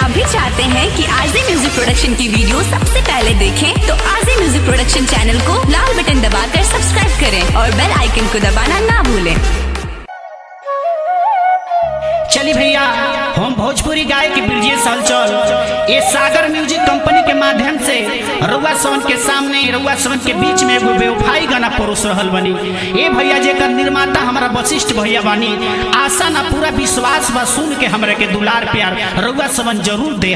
आप भी चाहते हैं कि आरजे म्यूजिक प्रोडक्शन की वीडियो सबसे पहले देखें तो आरजे म्यूजिक प्रोडक्शन चैनल को लाल बटन दबाकर सब्सक्राइब करें और बेल आइकन को दबाना ना भूलें चली भैया हम भोजपुरी गायक ब्रजेश हलचल ये सागर म्यूजिक कंपनी के माध्यम से रउआ सवन के सामने रउआ सवन के बीच में एगो बेवफाई गाना परोस रहल बनी ए भैया जेकर निर्माता हमारा वशिष्ठ भैया बानी आशा ना पूरा विश्वास बा सुन के हमरा के दुलार प्यार रउआ सवन जरूर दे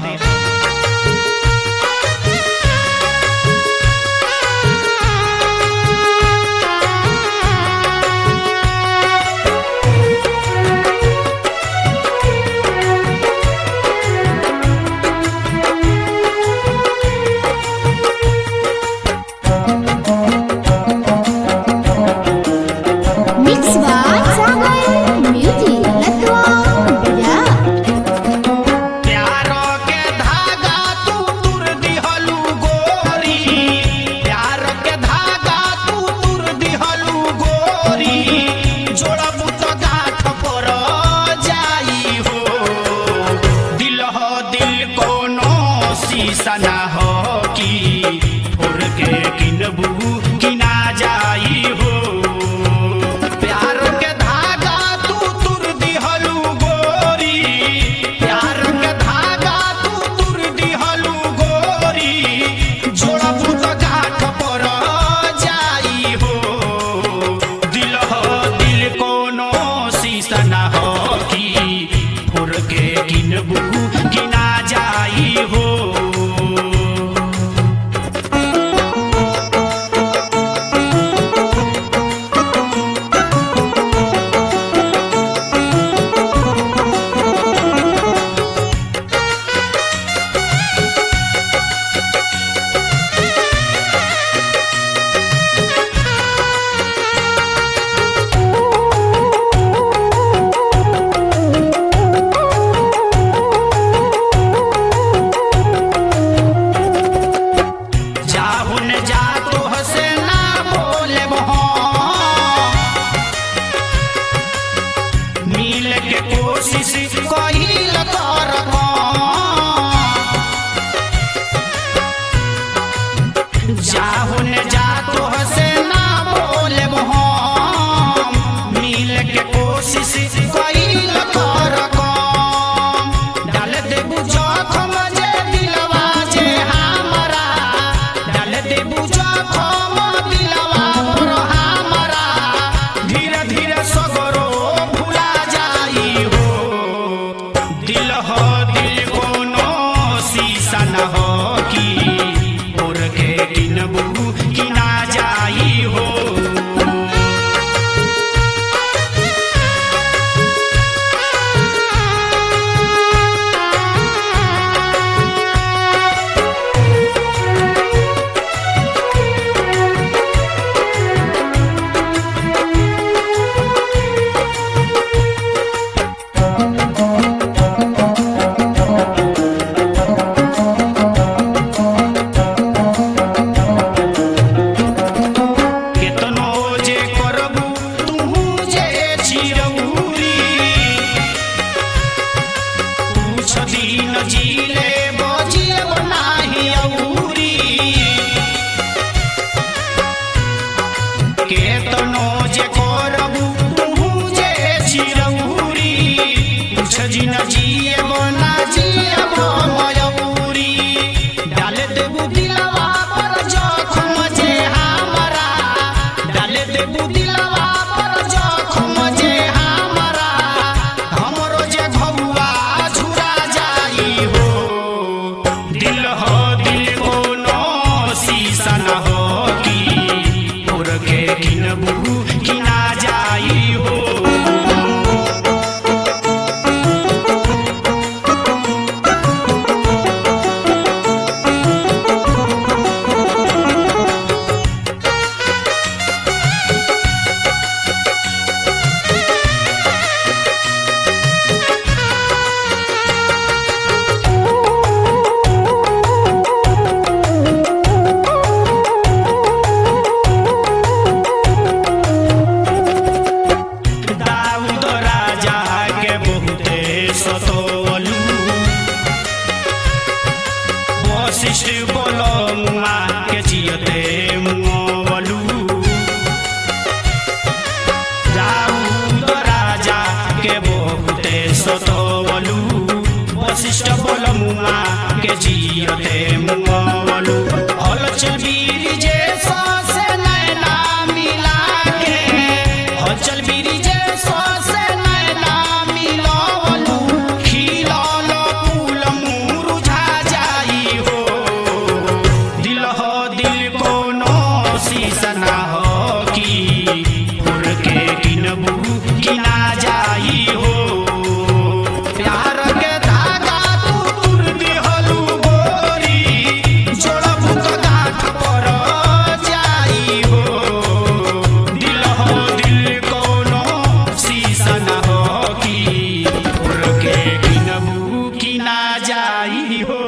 Mix by Sagar Music. Let's go. Yeah. प्यारो के धागा तू तुर दिहलू गोरी प्यार के धागा तू तुर दिहलू गोरी जोड़बू तो गाठ पर जाई हो दिल हो दिल कोनो शीशा ना हो की फोर के किनबू किना जाई हो प्यार के धागा तू तुर दिहलू गोरी प्यार के धागा तू तुर दिहलू गोरी जोड़बू तो गाठ पर जाई हो दिल हो दिल कोनो शीशा ना हो की फुर के किनबू किना जाई हो जाहुन जा तो हसे ना बोले मिल के कोशिश कहिल कर जाहुन जा तो हसे ना बोले मिल के कोशिश कहिल कर डाल देबू जखम जे दिलवा जे हमरा डाल देबू जखम दिलवा पर हमरा धीरे धीरे सगरो भुला जाई हो दिल हो दिल कोनो शीशा न हो की और के किनबू किना जाई हो केतनो जे करबू तुहू जे चिरौरी पूछ दिन जीले बजियब नाही औरी केतनो जे करबू तुहू जे चिरौरी पूछ दिन जियब ना जियब मयूरी डाल देबू दिलवा पर जखम जे हमरा डाल देबू दिलवा पर जखम जे हमरा हमरो जे घौआ झुरा जाई हो वशिष्ठ बोलो मुआ के जियते मुआवलू दाऊद राजा के बहुते सतोवलू वशिष्ठ बोल मुआ के जियते मुआवलू हल चबीर जे से नैना मिला के हल चल बीर जे से नैना मिलावलू खिलल फूल मुरझा जाई हो दिल हो दिल कोनो शीशना हो की फूल के किनबू किना जाई हो प्यार के धागा तू तुर दिहलू गोरी जोड़बू तो गांठ पर जाई हो दिल हो दिल कोनो शीशना हो की फूल के किनबू किना जाई हो